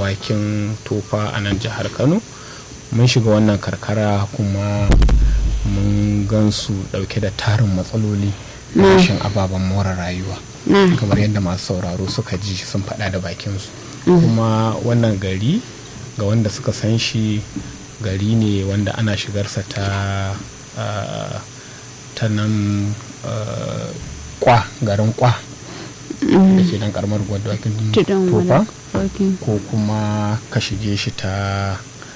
dawakin tofa a nan jihar kano mun shiga wannan karkara kuma mun gansu dauke da tarin matsaloli na rashin ababen more rayuwa kamar yadda masu sauraro suka ji sun faɗa da bakinsu kuma wannan gari ga wanda suka san shi gari ne wanda ana shigarsa ta ta nan kwa garin kwa da ke nan karamar gwadwakin tofa ko kuma ka shige shi ta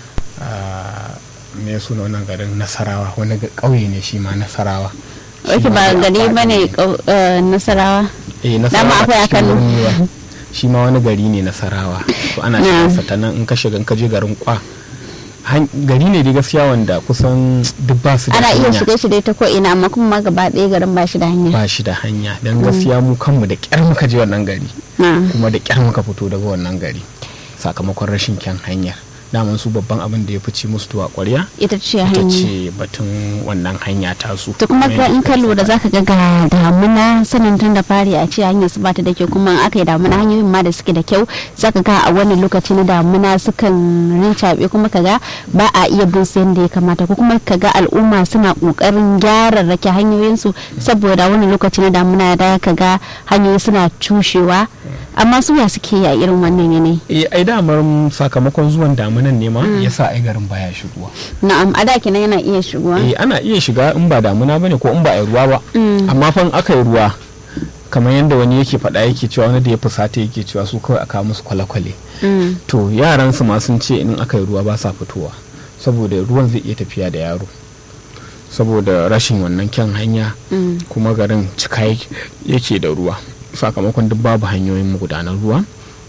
me suna wannan garin nasarawa wani ƙauye ne shi ma nasarawa Wake ba gari ba ne nasarawa eh dama akwai a kano shi ma wani gari ne nasarawa to ana shigarsa ta nan in ka shiga in ka je garin kwa gari ne da gaskiya wanda kusan duk ba su da ana hanya iya shige shi dai ta ko ina amma kuma gaba ɗaya garin ba shi da hanya ba shi da hanya don gaskiya mu kanmu da kyar muka je wannan gari kuma da kyar muka fito daga wannan gari sakamakon rashin kyan hanyar daman su babban abin da ya fice musu tuwa kwarya ita ce ita hanya ce batun wannan hanya tasu to kuma ka in ka lura zaka ga ga damuna sanin tun da fari a ce hanyar su bata da kyau kuma in aka yi damuna hanyoyin ma da suke da kyau zaka ga a wani lokaci na damuna sukan rincaɓe kuma kaga ba a iya bin su yadda ya kamata ko kuma kaga al'umma suna kokarin gyara rake hanyoyin su saboda wani lokaci na damuna da kaga hanyoyi suna cushewa amma su ya suke yi a irin wannan yanayi eh ai damar sakamakon zuwan damunan ne ma yasa ai garin baya shigowa na'am a da kenan yana iya shigowa eh ana iya shiga in ba damuna bane ko in ba a ruwa ba amma fa in aka yi ruwa kamar yadda wani yake faɗa yake cewa wani da ya fusata yake cewa su kawai aka musu kwale-kwale Mm. to yaran su ma sun ce in aka yi ruwa ba sa fitowa saboda ruwan zai iya tafiya da yaro saboda rashin wannan kyan hanya Mm. kuma garin cika yake- yake da ruwa sakamakon duk babu hanyoyin magudanar ruwa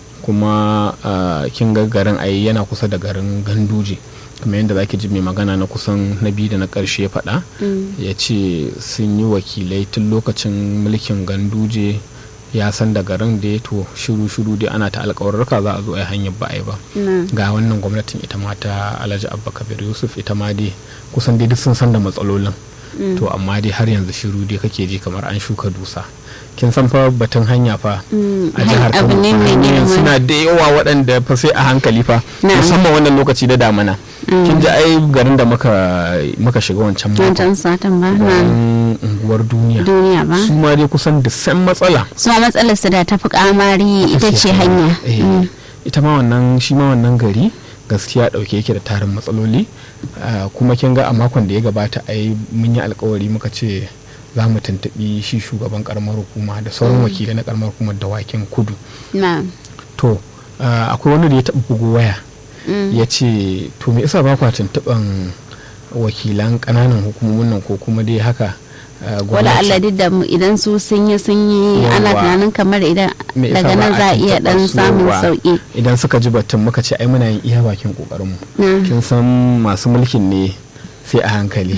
kuma ah, kin ga garin ai yana kusa da garin ganduje kamar yadda zaki ji mai magana na kusan na biyu da na ƙarshe ya faɗa Mm. ya ce sun yi wakilai tun lokacin mulkin ganduje ya san da garin da ya to shiru-shiru dai ana ta alkawarurka za a zo a yi hanyar ba a yi ba Na. ga wannan gwamnatin ita ma ta alhaji abba kabir yusuf ita ma dai kusan dai duk sun san da matsalolin to amma dai har yanzu shiru dai kake ji kamar an shuka dusa kin san fa batun hanya fa Mm. a jihar Abu kano ne mai hanyoyin girma. suna da yawa waɗanda fa sai a hankali fa Na'am. musamman wannan lokaci da damana kin ji ai garin da muka muka shiga wancan makon wancan satan ba na garin unguwar duniya duniya ba su ma dai kusan da san matsala su ma matsalar su da ta fi kamari ita ce hanya Eh, Mm. ita ma wannan shi ma wannan gari gaskiya dauke yake da tarin matsaloli Ah, kuma kin ga a makon da ya gabata ai mun yi alkawari muka ce za mu tuntuɓi shi shugaban karamar hukuma da sauran wakilai na karamar hukumar dawakin kudu na to ah, akwai wani da ya taɓa bugu waya Mm. ya ce to me isa ba kwa tuntuɓan wakilan ƙananan hukumomin nan ko kuma dai haka ah, wala gwamnati? Allah duk da mu idan su sun yi sun yi ana Yawwa. tunanin kamar idan Me yasa daga ba nan a za a iya tuntuɓa dan su? samun Yawwa. sauki idan suka ji batun muka ce ai muna yin iya bakin kokarinmu Mm. kin san masu mulkin ne sai a hankali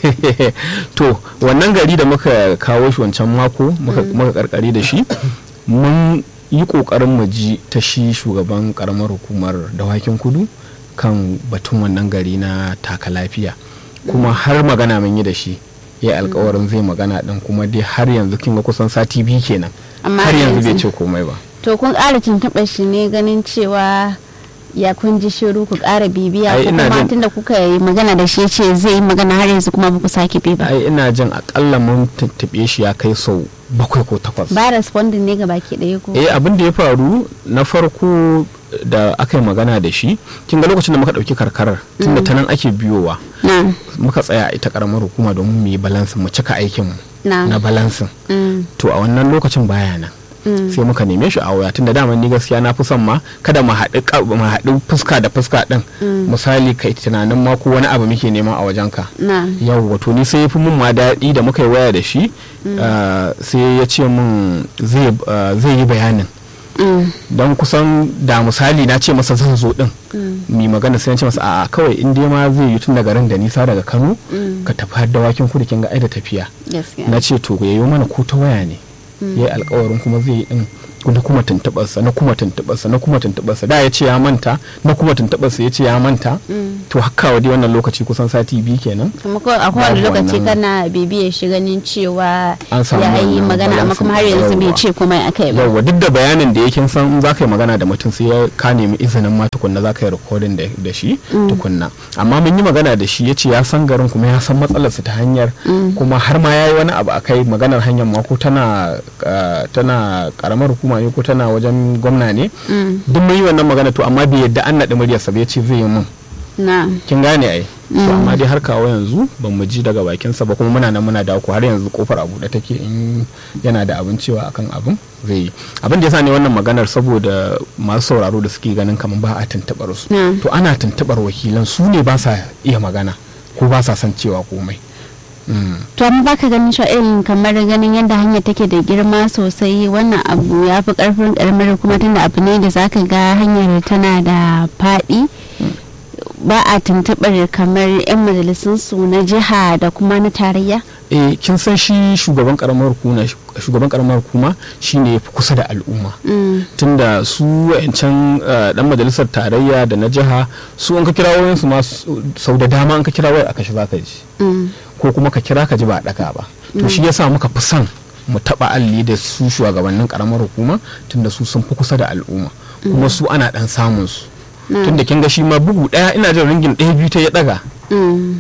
to wannan gari da muka kawo shi wancan mako muka muka karkare da shi mun yi kokarin mu ji ta shi shugaban karamar hukumar dawakin kudu kan batun wannan gari na taka lafiya kuma har magana mun yi da shi ya yi alkawarin zai magana din kuma dai har yanzu kin ga kusan sati biyu kenan Amma har yanzu bai yanzu- ce komai ba to kun ƙara tuntuɓar shi ne ganin cewa ya kun ji shiru ku ƙara bibiya Ai, ko ina kuma jin- tunda kuka yi magana da shi ya ce zai yi magana har yanzu kuma ba ku sake bi ba ai ina jin akalla mun tuntuɓe shi ya kai sau bakwai ko takwas ba responding ne ga baki ɗaya ko eh abin da ya faru na farko da aka yi magana da shi kin ga lokacin da muka ɗauki karkarar tunda ta nan ake biyowa na muka tsaya a ita karamar hukuma domin mu yi balansin mu cika aikin mu na na balansin Mm. to a wannan lokacin baya nan Mm. sai muka neme shi a waya tunda dama ni gaskiya na fi son ma kada mu haɗu ka- mu haɗu fuska da fuska ɗin misali kai tunanin ma ko wani abu muke nema a wajenka na yau wato ni sai ya fi mun ma daɗi da muka yi waya da shi ah, sai ya ce mun zai ah, zai yi bayanin Mm. don kusan da misali na ce masa zan zo din mi magana sai na ce masa a kawai in dai ma zai yi tun daga garin da nisa daga kano ka tafi har dawakin kudu kin ga ai da tafiya gaskiya na ce to ya yi mana ko ta waya ne ya yi alkawarin kuma zai yi din na kuma tuntuɓarsa na kuma tuntuɓarsa na kuma tuntuɓarsa da ya ce ya manta na kuma tuntuɓarsa ya ce ya manta to haka wa dai wannan lokaci kusan sati biyu kenan kuma ko a kowane Babu lokaci wannan- kana bibiyar shi ganin cewa An samu ya yi wannan magana amma balance kuma har yanzu bai yawwa. ce komai akai ba yauwa duk da bayanin da yake san in za ka yi magana da mutum sai ya- ka nemi izinin ma tukunna za ka yi rikodin da da shi tukunna amma mun yi magana da shi ya ce ya san garin kuma ya san matsalarsa ta hanyar kuma har ma ya yi wani abu akai maganar hanyar ma ko tana ah, tana karamar hukuma ne ko tana wajen gwamna ne duk mun yi wannan magana to amma bai yadda an naɗi muryarsa ba ya ce zai yi mun na kin gane ai to amma dai har kawo yanzu ban mu ji daga bakinsa ba kuma muna nan muna dawo ko har yanzu kofar a buɗe take in yana da abin cewa akan abin zai yi abin da yasa ne wannan maganar saboda masu sauraro da suke ganin kamar ba a tuntuɓar su Mm. to ana tuntuɓar wakilan su ne ba sa iya magana ko ba sa son cewa komai Mm. to amma baka ganin cewa irin kamar ganin yadda hanyar take da girma sosai wannan abu ya fi karfin karamar kuma tunda abu ne da zaka ga hanyar tana da faɗi ba a tuntuɓar kamar 'yan majalisun su na jiha da kuma na tarayya eh kin san shi shugaban karamar hukuma shugaban karamar hukuma shine yafi kusa da al'umma Mm. tunda su wayancan eh, dan majalisar tarayya da na jiha su an ka kira wayan su ma su- sau da dama an ka kira wayar aka shi zaka ji Mm. ko kuma ka kira ka ji ba a daka ba to shi yasa muka fi son mu taba alli da su shugabannin karamar hukuma tunda su sun fi kusa da al'umma kuma su ana dan samun su Na. tunda kin ga shi ma bugu daya ina jin ringin ɗaya biyu ta ya daga Mm.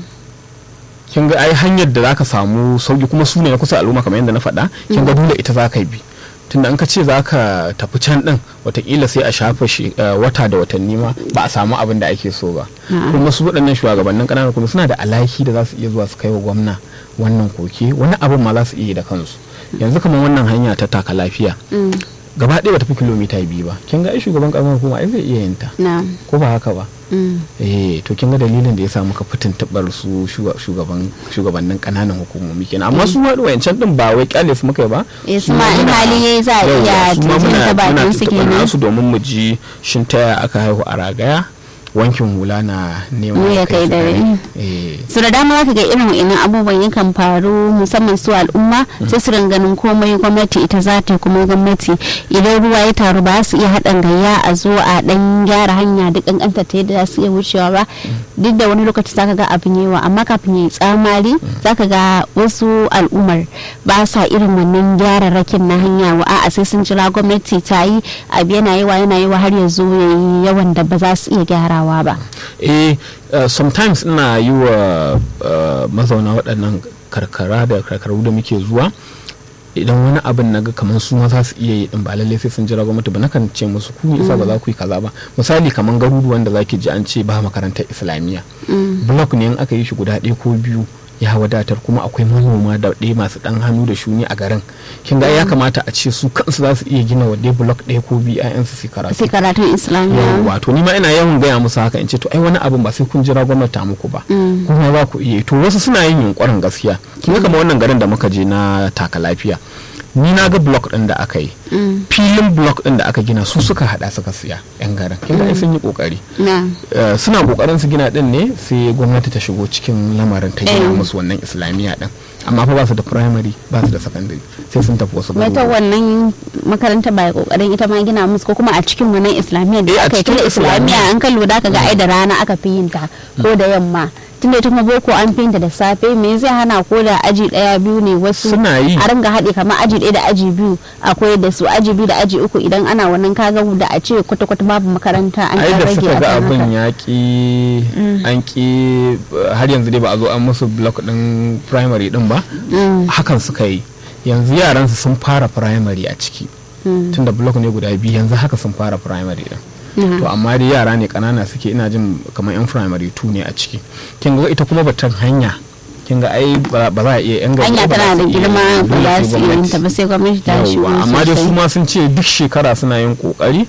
kin ga ai hanyar da zaka samu sauki kuma su ne na kusa al'umma kamar yadda na faɗa kin ga dole ita zaka bi tunda an ka ce zaka tafi can din watakila sai a shafa shi eh, wata da watanni ma ba a samu abin da ake so ba A'a. kuma su waɗannan shugabannin ƙananan kuma suna da alaki da za su iya zuwa su kai wa gwamna wannan koke wani abin ma za su iya yi da kansu yanzu kamar wannan hanya ta taka lafiya Mm. gaba ɗaya bata fi kilomita biyu ba kin ga ai shugaban ƙaramar hukuma ai zai iya yin ta na ko ba haka ba Mm. eh to kin ga dalilin da ya sa muka fitin tabar su shuga- shugaban shugabannin kananan hukumomi kenan amma su waɗanda wayancan din ba wai kyale su muka yi ba Eh, su Su ma in muna- hali yayi za a Yawwa, iya su ma jin muna- ta bakin muna su tuntuɓar kenan. nasu domin mu ji shin ta yaya aka haihu a ragaya wankin hula na neman Ya kai su dare. eh su da dama za ka ga irin wa'innan abubuwan yakan faru musamman su al'umma sai su ganin komai gwamnati ita za ta yi kuma gwamnati idan ruwa ya taru ba su iya haɗin gayya a zo a ɗan gyara hanya duk ƙanƙanta ta yadda za su iya wucewa ba duk da wani lokaci za ka ga abin yawa amma kafin ya yi tsamari za ka ga wasu al'ummar ba sa irin wannan gyararrakin na hanya wa a'a sai sun jira gwamnati ta yi abu yana yawa yana yawa har ya zo ya yi yawan da ba za su iya gyarawa ba. eh uh, sometimes ina yi wa uh, mazauna waɗannan karkara da karkaru da muke zuwa idan wani abin na ga kamar su ma za su iya yi din ba lallai sai sun jira gwamnati ba nakan ce musu ku isa ba za ku yi kaza ba misali kamar garuruwan da zaki ji an ce ba makarantar islamiyya block ne in aka yi shi guda ɗaya ko biyu ya wadatar kuma akwai manoma da ɗaya masu ɗan hannu da shuni a garin kin ga ya kamata a ce su kansu za su iya gina wa ɗaya block ɗaya ko biyu 'ya'yansu su karatu sai karatun islamiyya yawwa to ni ma ina yawan gaya musu haka in ce to ai wani abin ba sai kun jira gwamnati ta muku ba kuma za ku iya yi. to wasu suna yin yunkurin gaskiya kin ga kamar wannan garin da muka je na taka lafiya ni na ga block din da aka yi filin block din da aka gina su suka hada suka siya yan garin kin ga ai sun yi kokari na Eh, suna kokarin su gina din ne sai gwamnati ta shigo cikin lamarin ta gina Eh. musu wannan islamiyya din amma fa ba su da primary ba su da secondary sai sun tafi wasu wata garuruwa wannan makaranta ba ya kokarin ita ma gina musu ko kuma a cikin wannan islamiyya Eh, da a aka yi cikin tunda islamiyya islamiyya. an kan lura ka ga ai da rana aka fi yin ta ko da yamma tunda ita kuma boko an fi yin ta da safe me zai hana ko da aji daya biyu ne wasu Suna yi. a ringa haɗe kamar aji ɗaya da aji biyu akwai da su aji biyu da aji uku idan ana wannan kaga da a ce kwata-kwata babu makaranta an ai ɗan da rage suka ga akan abin haka. ya ki an ki har yanzu dai ba a zo an musu block din primary din ba hakan suka yi yanzu yaran su sun fara primary a ciki tunda block ne guda biyu yanzu haka sun fara primary din to amma dai yara ne kanana suke ina jin kamar yan primary 2 ne a ciki kin ga ita kuma batun hanya kin ga ai ba ba za a iya yan gari hanya ba za tana da su iya girma yi, ba dole za sai su iya yin ta gwamnati. ba sai gwamnati ta shigo Yawwa, amma dai su sosai. ma sun ce duk shekara suna yin kokari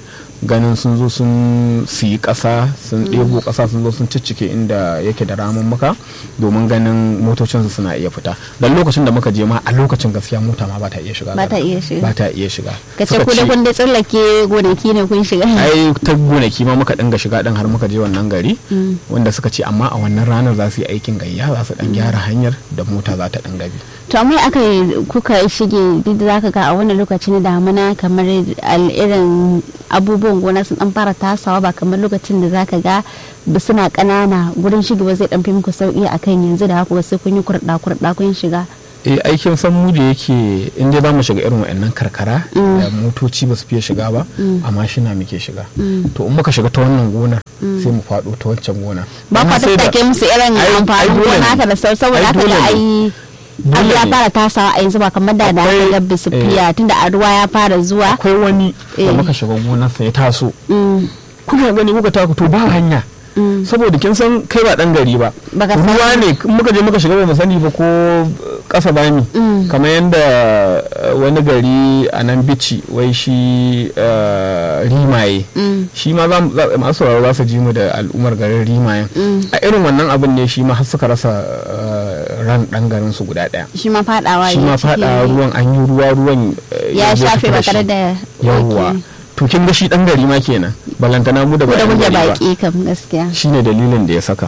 ganin sun zo sun siyi ƙasa sun ɗebo ƙasa sun zo sun ciccike inda yake da ramummuka domin ganin motocinsu suna iya fita don lokacin da muka je ma a lokacin gaskiya mota ma ba ta iya shiga Ba ta iya shiga. ba ta iya shiga ka ce Suka ku da ce- kun da tsallake gonaki ne kun shiga ai ta gonaki ma muka dinga shiga din har muka je wannan gari wanda suka ce amma a wannan ranar za su yi aikin gayya za su dan gyara hanyar da mota za ta dinga bi to amma aka yi kuka shige duk da zaka ga a wannan lokaci na damuna kamar al- irin abubuwan gona sun dan fara tasawa ba kamar lokacin da zaka ga ba suna kanana gurin shigewa zai dan fi muku sauki akan yanzu da haka sai kun yi kurɗa kurɗa kun shiga eh aikin san mu da yake in dai za mu shiga irin wa'annan karkara da motoci ba su fiye shiga ba a mashina muke shiga to in muka shiga ta wannan gonar sai mu faɗo ta wancan gona ba Amma kwa sai da- tattake musu irin ai- ai amfanin dole gona ne. haka da sau saboda Ai haka dole da ne. ai Dole abu ya ne. fara tasawa a yanzu ba kamar da da aka Akwai- gabbe su eh. fiya tunda a ruwa ya fara zuwa akwai wani da Eh. muka shiga gonarsa ya taso Mm, kuna gani muka taku to ba hanya mm. saboda kin san kai ba dan gari ba Baka san- ruwa ne in muka je muka shiga ba mu sani ba ko kasa bani Mm. kamar yadda eh, wani gari a nan bici wai shi eh, rimaye Mm. shi ma za mu- za- masu sauraro za su ji mu da al'ummar garin rimayen Mm. a irin wannan abin ne shi ma har suka rasa eh, ran dan garin su guda daya shi ma fadawa shi ya ma ciki. fada ruwan an yi ruwa ruwan eh, ya zo shafe fita ba shi. tare da yawwa Ok. to kin ga shi dan gari ma kenan balantana mu da ko ba da yan muke gari ba baki kam gaskiya shine dalilin da ya saka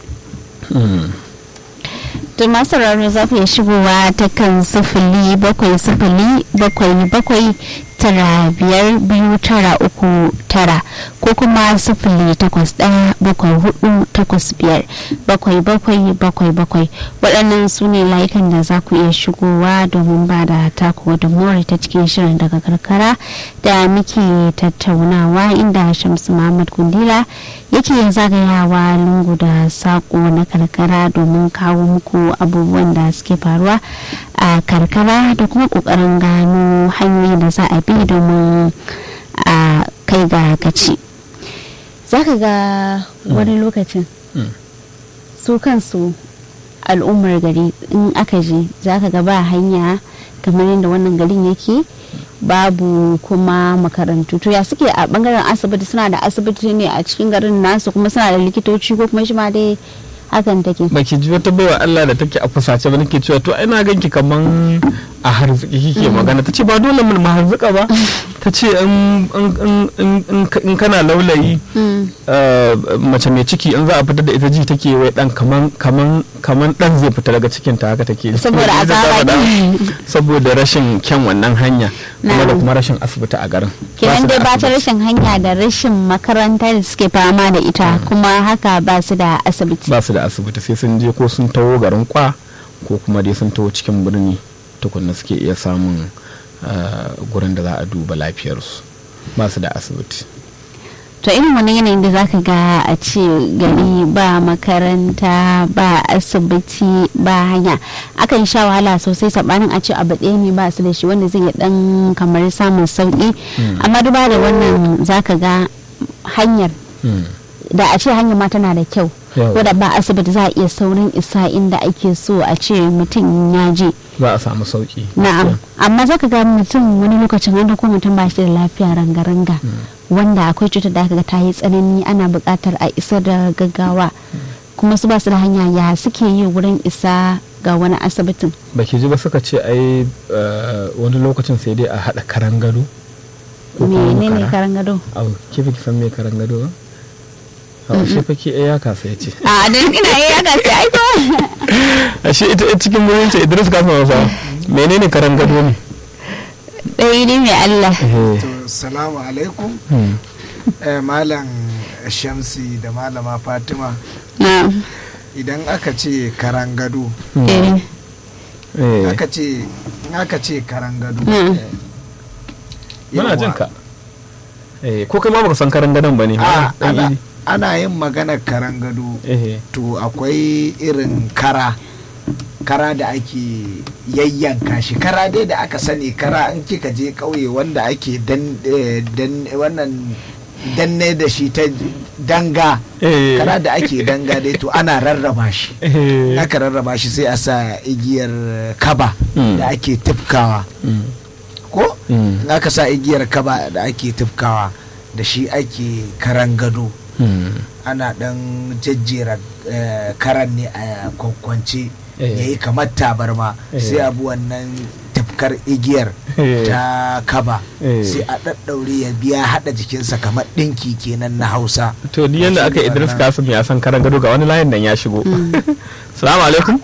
Mm. to masu sauraro za ku iya shigowa ta kan sifili bakwai sifili bakwai bakwai tara biyar biyu tara uku tara ko kuma sifili takwas ɗaya bakwai hudu takwas biyar bakwai bakwai bakwai bakwai waɗannan su ne layukan da za ku iya shigowa domin ba da taku da more ta cikin shirin daga karkara da muke tattaunawa inda shamsu muhammad kundila yake zagayawa lungu da sako na karkara domin kawo muku abubuwan da suke faruwa a karkara da kuma kokarin gano hanyoyi da za a bi domin a kai ga gaci za ka ga wani lokacin Mm. su kansu al'ummar gari in aka je za ka ga ba hanya kamar yadda wannan garin yake babu kuma makarantu to ya suke a bangaren asibiti suna da asibiti ne a cikin garin nasu kuma suna da likitoci ko kuma shi ma dai hakan take baki ji wata baiwa Allah da take a fusace ba nake cewa to ai na ganki kaman a harziki kike magana tace ba dole mun harzuka ba tace in in in in in kana laulayi Mm. eh, mace mai ciki in za a fitar da ita ji take wai dan kaman kaman kaman dan zai fita daga cikin ta haka take Saboda Ita ta azaba faɗa. ne. saboda rashin kyan wannan hanya kuma da Na'am. kuma rashin asibiti a garin Ba kenan su da dai ba ta asibiti. rashin hanya da rashin makaranta da suke fama da ita kuma haka ba su da asibiti ba su da asibiti sai sun je ko sun taho garin kwa ko kuma dai sun taho cikin birni tukunna suke iya samun ah, gurin da za a duba lafiyarsu ba su da asibiti to irin wani yanayin da zaka ga a ce gari ba makaranta ba asibiti ba hanya akan sha wahala sosai sabanin a ce abu ɗaya ne ba su da shi wanda zai dan kamar samun sauki amma duba da wannan zaka ga hanyar Mm. da a ce hanyar ma tana da kyau Yawa. wadda ba asibiti za a iya saurin isa inda ake so a ce mutum ya je za a samu sauki na'am amma zaka ga mutum wani lokacin an ko mutum ba shi da lafiya ranga-ranga wanda akwai cutar da aka ga ta yi tsanani ana buƙatar a isa da gaggawa kuma su ba su da hanya ya suke yi wurin isa ga wani asibitin baki ji ba suka ce ai ah, wani lokacin sai dai a haɗa karan gado ko kuma menene makara. karan gado Au, ke fa ki san me karan gado ba a shi fa ke ya kasa ya ce a dan ina yi ya gasi aiko ashe ita ita cikin gurin ce Idris ka san wasa menene karan gado ne ɗaya ne mai Allah Eh, To, salamu alaikum. hmm. Eh, Malam Shamsi da Malama Fatima. na'am Idan aka ce karangado, eh Eh, aka ce in aka ce karangado. Mm. eh, muna yawwa. jin ka Eh, ko kai ma baka san karan gadon ba ne A, Dan ana, Idi. ana yin maganar karangado. Eh, To akwai irin kara. Kara da ake yayyanka shi kara dai da aka sani kara in kika je ƙauye wanda ake dan, eh, dan wannan danne da shi ta danga eh, kara da ake danga dai to ana rarraba shi eh, aka rarraba shi sai a sa igiyar kaba Mm. da ake tufkawa mm, ko mm. in aka sa igiyar kaba da ake tufkawa da shi ake karan gado Hmm. ana dan jejjera eh, karan ne a kwankwance Eh. ya yi kamar tabarma Eh. sai abu wannan tafkar igiyar Eh. ta kaba Eh. sai a ɗaɗɗaure ya biya haɗa jikinsa kamar ɗinki kenan na hausa to ni yanda aka idris kasim ya san karan gado ga wani layin nan ya shigo salamu alaikum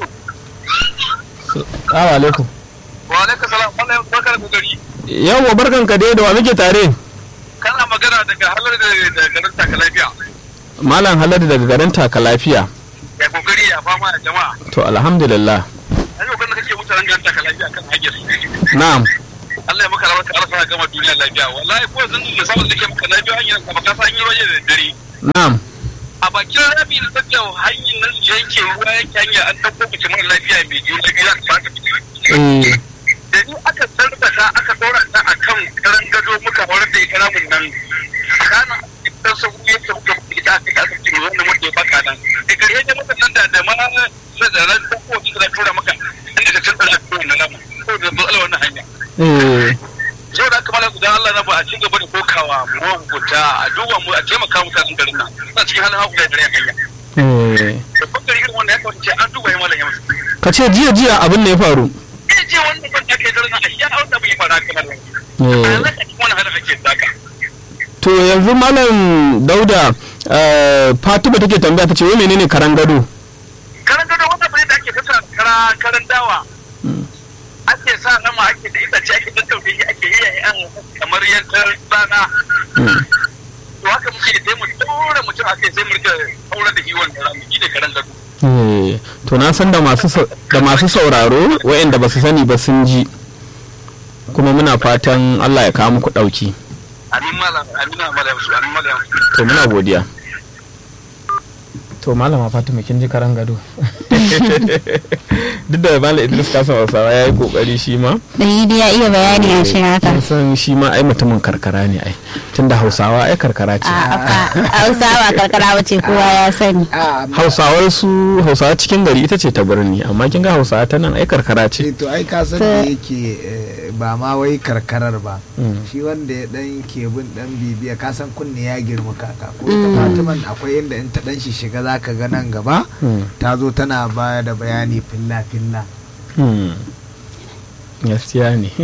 salamu alaikum wa alaikum salam wannan bakar gari yawwa barkan ka dai da wa muke tare kana magana daga halar da da garin taka lafiya malam haladu daga garin taka lafiya ya kokari ya fama da jama'a to alhamdulillah an yau kana kake mutanen garin taka lafiya kan hajjar su na'am Allah ya maka rawar ka arsa gama duniya lafiya wallahi ko zan da saboda take maka lafiya hanyar ka baka san yi roje da dare na'am a bakin rabi da take hanyar nan yanke ruwa yanke hanya an dauko mace mara lafiya mai juna biyu za ta fara eh da ni aka sarrafa aka dora ta akan karan gado muka horar da ita ramin nan kana idan sun yi ta muka ita aka aka cikin wannan muke baka nan da gare ne muka nan da da ma sai da ran ko ko da tura maka inda ka tsara da wannan ramin ko da matsala wannan hanya eh sau da kamar da Allah na ba a ci gaba da kokawa mu hukunta a duba mu a taimaka mu kan garin nan suna cikin halin haku da dare hanya eh da bangare irin wanda ya kawace an duba ya malam ya musu ka ce jiya jiya abin ne ya faru eh je wannan ban ake dare na a shi a wanda bai fara kamar nan eh a zaka cikin wani halin ake saka to yanzu malam dauda eh, fatima take tambaya ta ce wai menene karan gado karan gado wannan bai da ake fita kara karan dawa Mm. ake sa nama ake da itace ake tattaune shi ake yi an kamar yankan rana Mm. to haka muke da sai mu tura mutum ake sai mu rika aure da iwon da ramu shi ne karan gado Eh, to na san da masu sau- da masu sauraro waɗanda ba su sani ba sun ji kuma muna fatan Allah ya kawo muku ɗauki amin malam amin malam su amin malam to muna godiya to malama fatima kin ji karan gado duk da malam idris kasan hausawa ya yi kokari shi ma da yi dai ya iya bayani a shi haka kin san shi ma ai mutumin karkara ne ai tunda hausawa ai karkara ce a hausawa karkara wace kowa ya sani a amma- hausawar su hausawa cikin gari ita ce ta birni amma kin ga hausawa ta nan ai karkara ce eh, to ai ka san da yake eh, ba ma wai karkarar ba Mm. shi wanda ya dan ke bin dan bibiya ka san kunne ya girma kaka ko ita fatiman akwai inda in ta dan shi shiga zaka ga nan gaba Mm. ta zo tana baya da bayani filla filla Hmm. gaskiya ne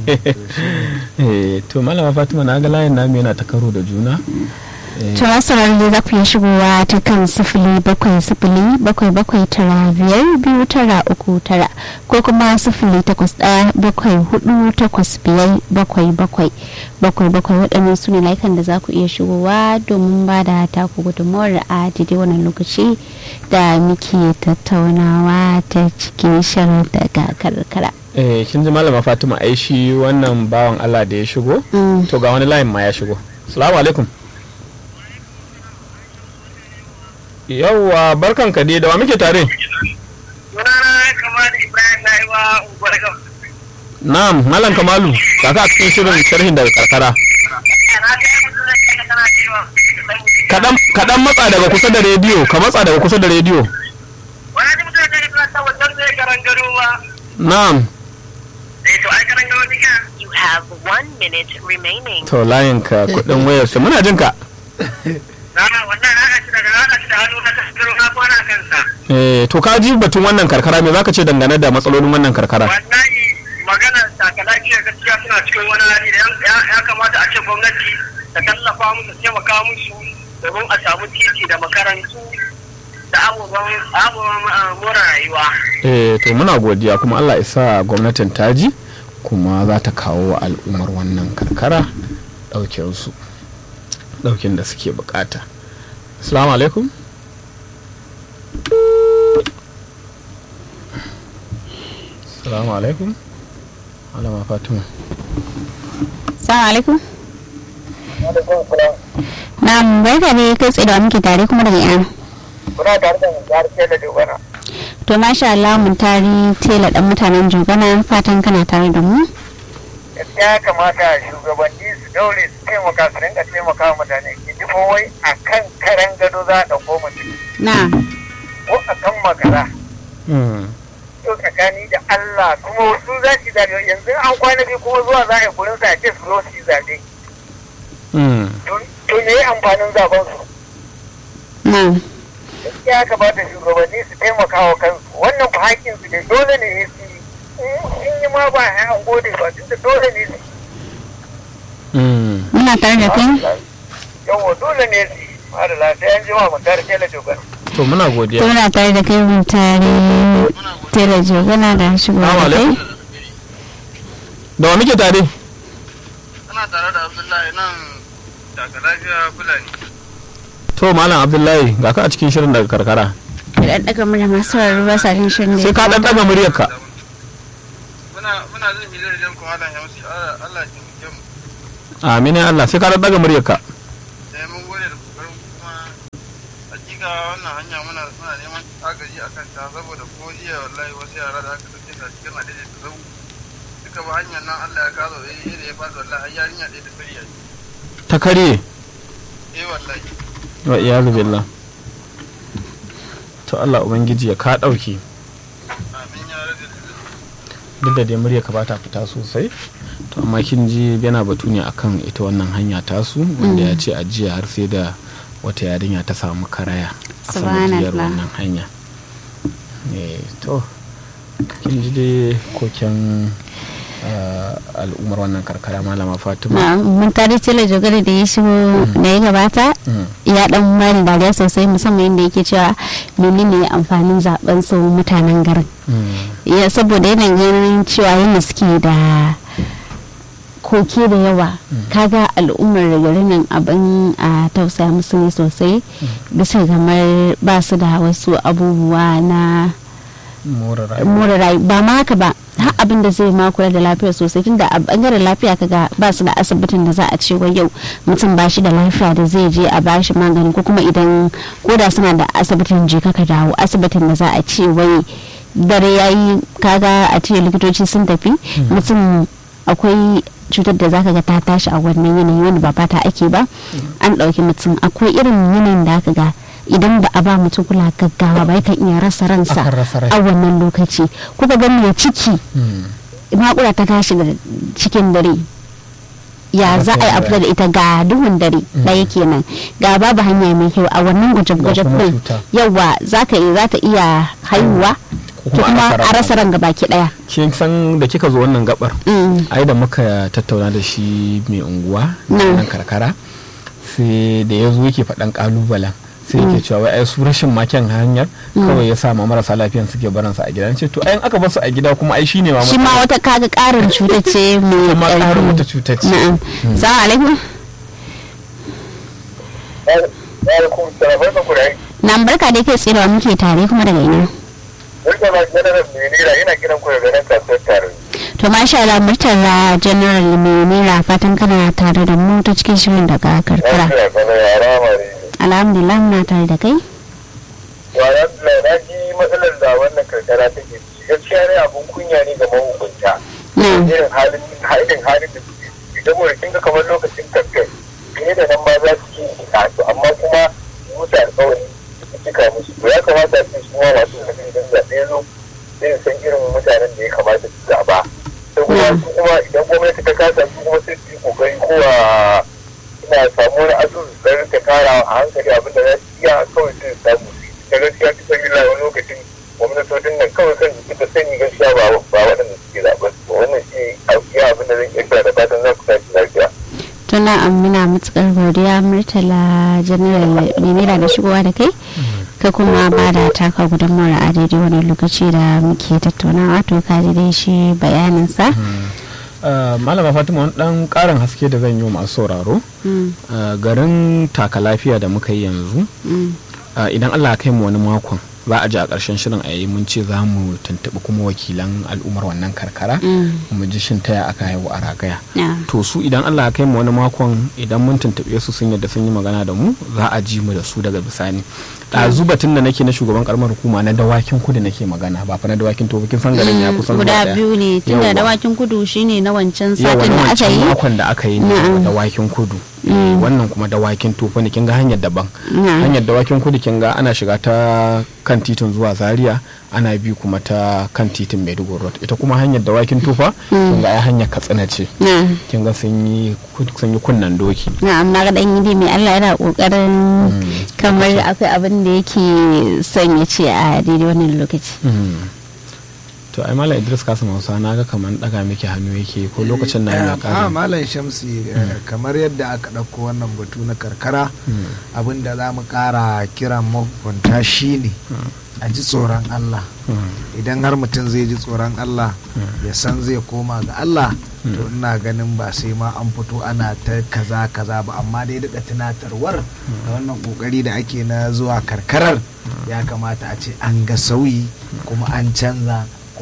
Eh, to malama fatima na ga layin namu yana ta karo da juna Eh, to masarar da za ku iya shigowa ta kan sifili bakwai sifili bakwai bakwai tara biyar biyu tara uku tara ko kuma sifili takwas ɗaya bakwai hudu takwas biyar bakwai bakwai bakwai bakwai waɗannan su ne layukan da za ku iya shigowa domin ba da taku gudunmawar a daidai wannan lokaci da muke tattaunawa ta cikin shirin daga karkara. eh, kin ji malama fatima ai shi wannan bawan allah da ya shigo Mm. to ga wani layin ma ya shigo salamu alaikum yawwa barkan ka dai da wa muke tare sunana kamar ibrahim na yi wa unguwar gam na'am malam kamalu kaka a cikin shirin sharhin daga karkara na ga yi mutum da kana cewa kaɗan kaɗan matsa daga kusa da rediyo ka matsa daga kusa da rediyo wani ji mutum da kana ta wajen zai karan gado ba na'am eh to ai karan gado duka You have one minute remaining. to layin ka kuɗin wayar su muna jin ka na wannan na shi daga na shi da hannu na kasaro na kwana kansa eh to ka ji batun wannan karkara me zaka ce dangane da matsalolin wannan karkara wallahi magana saka lafiya gaskiya suna cikin wani hali da ya- ya kamata a ce gwamnati ta tallafa musu taimaka musu domin a samu titi da makarantu da abubuwan abubuwan ah, more rayuwa eh to muna godiya kuma Allah ya sa gwamnatin ta ji kuma za ta kawo wa al'ummar wannan karkara ɗaukin su ɗaukin da suke bukata assalamu alaikum assalamu alaikum alama fatima Salamu alaikum. Na'am barka ne kai tsaye da muke tare kuma daga yana. kuna tare da jihar Kela Dogara To masha Allah mun tari tela dan mutanen Jogana fatan kana tare da mu. gaskiya ya kamata shugabanni su daure su taimaka su rinka taimaka wa mutane ki ji ko wai a kan karen gado za a ɗauko mutum Na. ko a kan makara Hmm. to tsakani da Allah kuma wasu za su zaɓe yanzu an kwana biyu kuma zuwa za a yi gurin sa a ce su zo su yi zaɓe Hmm. to me ya amfanin zaben su na'am ya kamata shugabanni su taimaka wa kansu wannan fa hakkin su ne dole ne ya su yi in yi ma ba ya an gode ba tunda dole ne su yi. Mm. muna tare da kai yawwa dole ne su yi har lafiya an jima mu tare kela jogar to muna godiya to muna tare da kai mun tare tare jogana da shigo da Assalamu kai alaikum. da wa muke tare Ana tare da Abdullahi nan daga lafiya Fulani. to malam abdullahi ga ka a cikin shirin daga karkara da daga murya masu sauraro ba sa jin shirin da sai ya ka dan kamata. daga muryarka Muna muna jin hilar jan kuma Allah ya musu Allah ya taimake mu. amin ya Allah sai ka dan daga muryarka Sai mun gode da kokarin kuma hakika wannan hanya muna muna neman agaji akan ta saboda ko jiya wallahi wasu yara da aka dauke ta cikin adadi da zau duka ba hanyar nan Allah ya kazo eh da ya fada wallahi har yarinya ɗaya da kariya ta karye eh wallahi wa iyazu billah to Allah ubangiji ya ka dauki amin ya rage duk da dai murya ka bata fita sosai to amma kin ji yana batu ne akan ita wannan hanya tasu wanda ya ce a jiya har sai da wata yarinya ta samu karaya a sanadiyar Subhanallah. wannan hanya eh to kin ji dai koken ah, al'ummar wannan karkara malama fatima Na, mun tare tare jogana da ya shigo da ya gabata Mm. ya dan bani dariya sosai musamman yadda yake cewa menene amfanin zaben su mutanen garin Mm. ya saboda yanayin ganin cewa yadda suke da koke da yawa kaga al'ummar garin nan abin a tausaya musu ne sosai bisa kamar ba su da wasu abubuwa na more rayuwa more rayu ba ma haka ba har abin da zai ma kula da lafiya sosai tunda a bangaren lafiya kaga ba su da asibitin da za a ce wai yau mutum ba shi da lafiya da zai je a bashi magani ko kuma idan ko da suna da asibitin je ka dawo asibitin da za a ce wai dare yayi kaga a ce likitoci sun tafi mutum akwai cutar da zaka ga ta tashi a wannan yanayi wanda ba fata ake ba an ɗauki mutum akwai irin yanayin da aka ga idan ba a ba mutum kula gaggawa ba yakan iya rasa ransa Akan rasa rai. a wannan lokaci kuka ga mai ciki Mm. makura ta tashi da cikin dare ya Rasa za a yi rai. abu da ita ga duhun dare ɗaya kenan ga babu hanya mai kyau a wannan gwaje-gwaje Ga kuma ɗin cuta. yawa za ka yi za ta iya haihuwa Ko to kuma rasa a rasa ran gabaki ɗaya kin san da kika zo wannan gabar Mm. ai da muka tattauna da shi mai unguwa Mm. nan karkara sai da ya zo yake faɗan ƙalubalen sai yake cewa wai ai su rashin maken hanyar kawai ya sa ma marasa lafiyan suke baransa a gida ce to ai in aka bar su a gida kuma ai shine ma shi ma wata kaga ƙarin cuta ce mai kuma ƙarin ƙarfi. wata cutar ce na'am salamu alaikum alaikum salam barka ku da aiki nan barka da kai tsirewa muke tare kuma daga ina barka ma general menera ina kiran ku daga nan kasuwar tare to masha Allah murtala general menera fatan kana tare da mu ta cikin shirin daga karkara lafiya kana yara mare alhamdulillah muna tare da kai yara na ji matsalar da wannan karkara take ciki gaskiya ne abun kunya ne ga mahukunta na'am irin halin halin halin da suke ciki saboda kin ga kamar lokacin kamfen fiye da nan ma za su yi to amma kuma su musu alƙawari su cika musu to ya kamata su su ma masu kafin idan zaɓe ya zo sai su san irin mutanen da ya kamata su zaɓa sai kuma su kuma idan gwamnati ta kasa su kuma sai su yi kokari kowa ina samu wani asusu da rika tara a hankali abin da za su iya kawai sai su samu su yi da gaskiya ta san illa wani lokacin gwamnatocin nan kawai kan su da sani gaskiya ba ba waɗanda suke zaɓen su wannan shi iya abin da zan iya kira da fatan za ku tashi lafiya. tuna amina matukar godiya murtala general menera da shigowa da kai ka kuma ba da taka gudunmawar a daidai wani lokaci da muke tattaunawa to ka ji dai shi bayaninsa Uh, malama fatima wani dan karin haske da zan yi wa masu sauraro Mm, uh, garin taka lafiya da muka yi yanzu mm, uh, idan allah ya kai mu wani makon za a ji a ƙarshen shirin a yi mun ce za mu tuntuɓi kuma wakilan al'ummar wannan karkara mm, mu ji shin taya aka haihu a ragaya yeah. to su idan allah ya kai mu wani makon idan mun tuntuɓe su sun yadda sun yi magana da mu za a ji mu da su daga bisani ɗazu batun da nake na shugaban karamar hukuma na dawakin kudu nake magana ba fa na dawakin to kin san garin ya kusan zuwa guda ɗaya. biyu ne tunda Yawwa. dawakin kudu shine na wancan yawa satin na da aka wancan yi makon da aka yi ne Na'am. da wakin kudu Mm. wannan kuma dawakin tofa ne kin ga hanyar daban Na. hanyar dawakin kudu kin ga ana shiga ta kan titin zuwa zaria ana bi kuma ta kan titin maiduguri road ita kuma hanyar dawakin tofa kin ga ai hanyar katsina ce na kin ga sun yi sun yi kunnan doki na amma ga dan yi mai Allah yana kokarin kamar akwai abin da yake son ya ce a daidai wannan lokaci to ai malam idris kasim hausa na ga kamar daga miki hannu yake ko lokacin na ya a kare malam shamsi eh, kamar yadda aka ɗauko wannan batu na karkara abin da za mu ƙara kiran mahukunta shine a ji tsoron allah idan har mutum zai ji tsoron allah ya san zai koma ga allah to ina ganin ba sai ma an fito ana ta kaza kaza ba amma dai daga tunatarwar da wannan kokari da ake na zuwa karkarar ya kamata a ce an ga sauyi kuma an canza